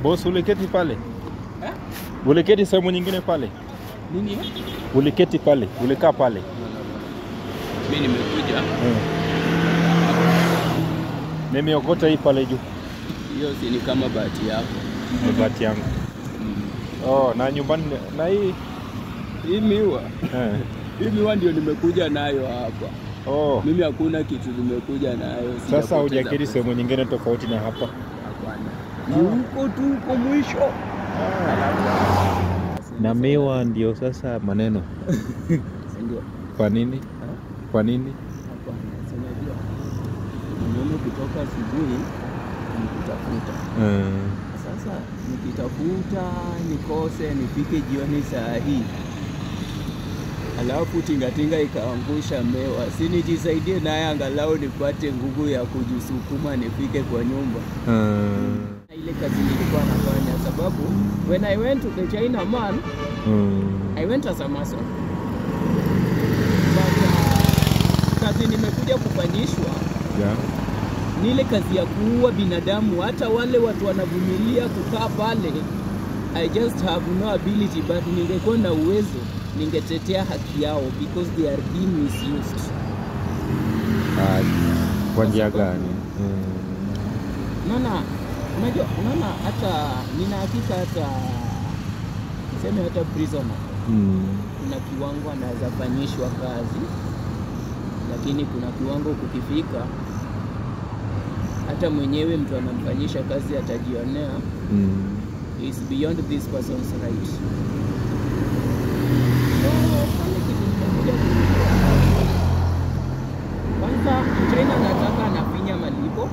Boss, uliketi pale? Eh? Uliketi sehemu nyingine pale? Nini? Uliketi pale? Ulikaa pale? Mimi nimekuja Mm. Nimeokota hii pale juu. hiyo si ni kama bahati yako. Ni bahati yangu. Oh, na nyumbani na hii Hii miwa, eh. hii miwa ndio nimekuja nayo hapa. Oh. Mimi hakuna kitu nimekuja nayo. Sasa sijapoteza hujaketi pesa. sehemu nyingine tofauti na hapa. Hapana. Ni huko tu huko mwisho. Na miwa ndio sasa maneno. Si ndio? Kwa nini? Kwa nini? Hapana, si unajua. Mimi kutoka asubuhi nikitafuta. Mm. Sasa nikitafuta nikose nifike jioni saa hii, alafu tingatinga ikaangusha mewa, si nijisaidie naye angalau nipate nguvu ya kujisukuma nifike kwa nyumba. Mm. Ile kazi nilikuwa nafanya, sababu when I went to the China man Mm. I went as a mason but uh, kazi nimekuja kufanyishwa Yeah. ni ile kazi ya kuua binadamu. Hata wale watu wanavumilia kukaa pale, I just have no ability, but ningekuwa na uwezo ningetetea haki yao because they are being misused. Ah, kwa njia sababu- gani? Mm. Unaona, unajua, unaona hata nina hakika hata tuseme hata prisoner Mm. kuna kiwango anaweza fanyishwa kazi, lakini kuna kiwango kukifika, hata mwenyewe mtu anamfanyisha kazi atajionea Mm. is beyond this person's right. So, pale kitu nimekuja kujua. Kwanza China nataka anafinya malipo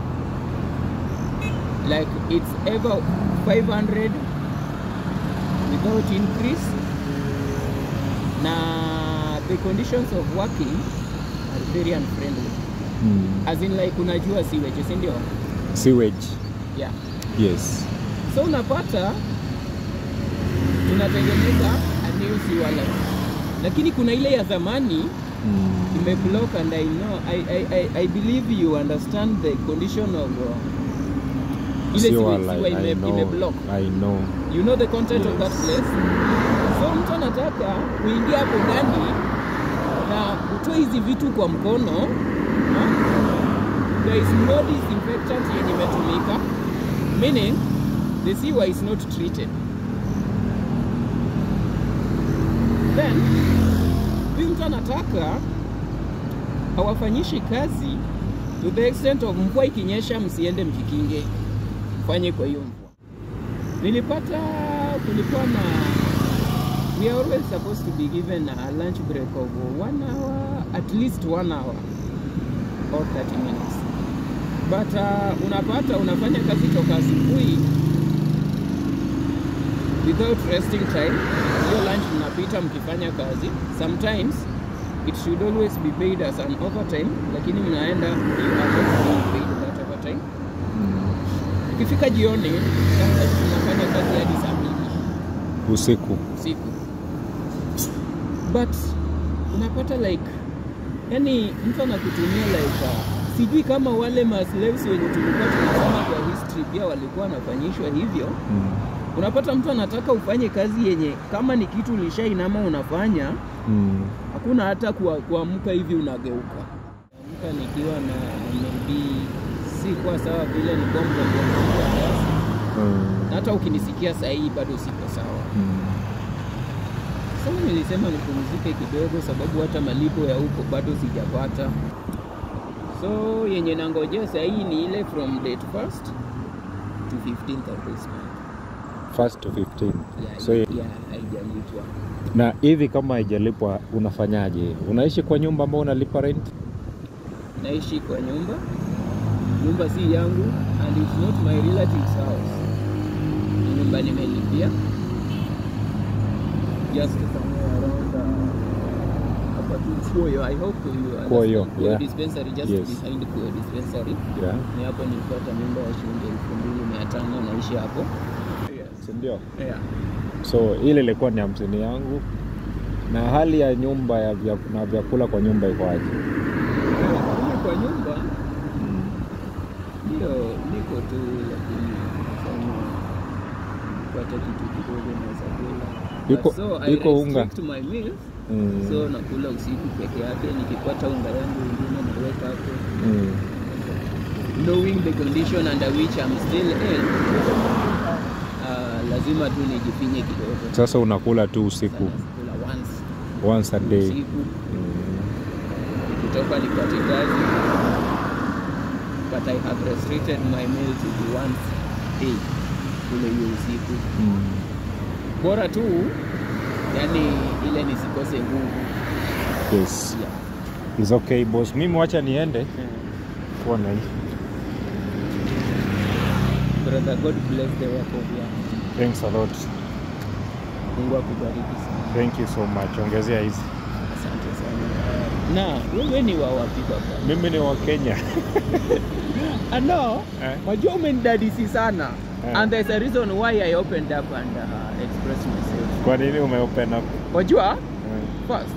like it's ever 500 without increase na the conditions of working are very unfriendly Mm. as in like unajua siweje si ndio Sewage. yeah Yes. so unapata tunatengeneza a new sewer line lakini kuna ile ya zamani Mm. imeblock and I know I, I, I, I believe you understand the condition of uh, ile Sewer sewer line, sewer I ime, know. imeblock I know. you know the content of that Yes. place so mtu anataka kuingia hapo ndani na utoe hizi vitu kwa mkono ha? there is no disinfectant yenye imetumika meaning the sewer is not treated then huyu mtu anataka hawafanyishi kazi to the extent of mvua ikinyesha msiende mkikinge fanye kwa hiyo mvua nilipata kulikuwa na we are always supposed to be given a lunch break of one hour at least one hour or 30 minutes but uh, unapata unafanya kazi toka asubuhi without resting time hiyo lunch mnapita mkifanya kazi sometimes it should always be paid as an overtime lakini mnaenda you are not being paid that overtime Mm. ikifika jioni sometimes tunafanya kazi hadi saa mbili Usiku. usiku but unapata like yani mtu anakutumia like uh, sijui kama wale maslaves wenye tulikuwa tunasoma kwa history pia walikuwa wanafanyishwa hivyo Mm. unapata mtu anataka ufanye kazi yenye kama ni kitu ulishainama unafanya Mm. hakuna hata kua- kuamka hivi unageuka amka nikiwa na maybe si kwa sawa vile nilikuwa mgonjwa mgonjwa kiasi Mm. na hata ukinisikia saa hii bado siko sawa Mm. Sasa nilisema nipumzike kidogo, sababu hata malipo ya huko bado sijapata. So yenye nangojea saa hii ni ile from date first to 15th of this month. First to 15. Yeah, So, yeah, haijalipwa. na hivi kama haijalipwa unafanyaje? Unaishi kwa nyumba ambao unalipa rent? Naishi kwa nyumba, nyumba si yangu and it's not my relative's house. Ni nyumba nimelipia just somewhere around uh, hapa tu Kuoyo. I hope you understand. Kuoyo, Kuoyo yeah. dispensary just Yes. behind Kuoyo dispensary. Yeah. ni hapo nilipata nyumba ya shilingi elfu mbili mia tano naishi hapo Si ndio? yeah. So ile ilikuwa ni hamsini yangu. Na hali ya nyumba ya vya, na vyakula kwa nyumba iko aje? Kule kwa nyumba ndio niko tu lakini nafanya nikipata kitu kidogo naweza kula. Iko- But so I iko unga? restrict my meals. Mm. So nakula usiku peke yake, nikipata unga yangu ingine naweka hapo. Mm. Knowing the condition under which I'm still in, uh, lazima tu nijipinye kidogo. Sasa unakula tu usiku Sana kula once once a day. usiku Mm. nikitoka nipate kazi but I have restricted my meal to be once a day kule hiyo usiku Mm. bora tu yani ile nisikose nguvu Yes. yeah. It's okay boss. Mimi wacha niende. Kuwa na hii. brother God bless the work of your hand. Thanks a lot. Mungu akubariki sana Thank you so much. Ongezea hizi. asante sana na wewe ni wa wapi baba Mimi ni wa Kenya. ano Eh? wajua umenidadisi sana Eh. and there's a reason why I opened up and uh, expressed myself Kwa nini umeopen up? wajua Eh. first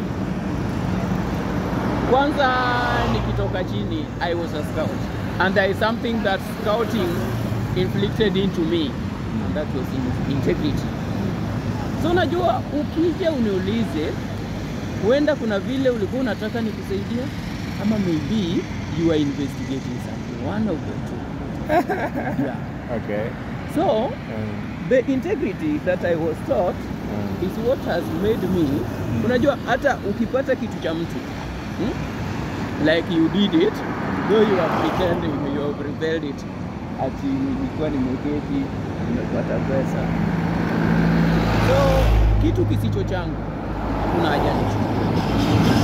kwanza nikitoka chini i was a scout and there is something that scouting inflicted into me and that was in integrity so unajua ukija uniulize huenda kuna vile ulikuwa unataka nikusaidia ama maybe you are investigating something one of the two yeah. Okay. so Eh. the integrity that i was taught Eh. is what has made me unajua hata ukipata kitu cha mtu hmm? like you did it though you are pretending you have rebelled it ati nilikuwa nimeketi nimepata pesa so kitu kisicho changu hakuna haja nichukue